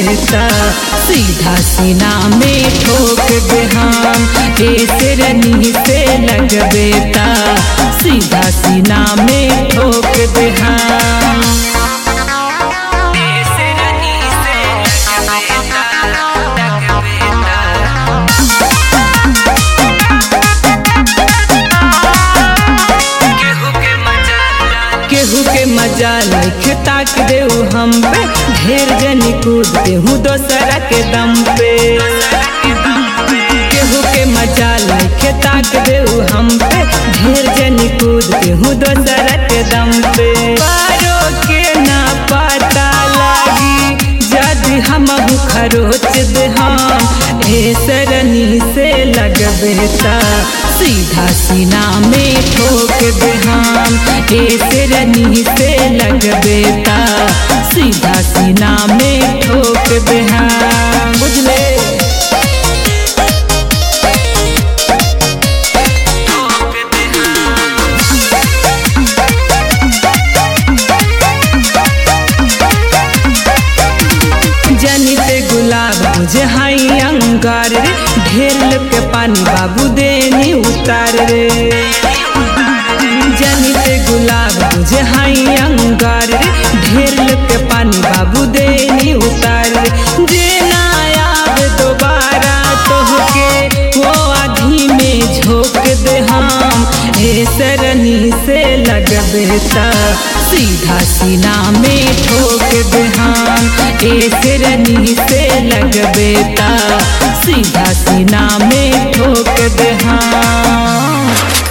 बेटा सीधा सीना में ठोक दे हम ऐसे रनी से लग बेटा सीधा सीना में ठोक दे हम ऐसे रनी से लग बेटा लग बेटा केहू के मजा लख ताक देऊ हम पे ढेर जनी कूद देहू दोसरा के दम पे केहू के मजा लख ताक देऊ हम पे ढेर जनी कूद देहू दोसरा के दम पे पारो के ना पता लागी जद हम खरोच दे हम ए सरनी से लगबेता सीधा सीना में ठोक दे हम ए सरनी से लगबेता सीधा सीना में ठोक दे हम बुझले जनित गुलाब बुझे हाई अंगार रे ढेर लोग के पानी बाबू देनी उतार रे जनित गुलाब बुझे हाई अंगार रे ढेर लोग के पानी बाबू देनी उतार रे जे ना आवे दोबारा तोहके वो आधी में झोंक दे हम ए सरनी से लगबेता सीधा सीना में ठोक दे हम ए सरनी से लगबेता सीधा सीना में ठोक दे हम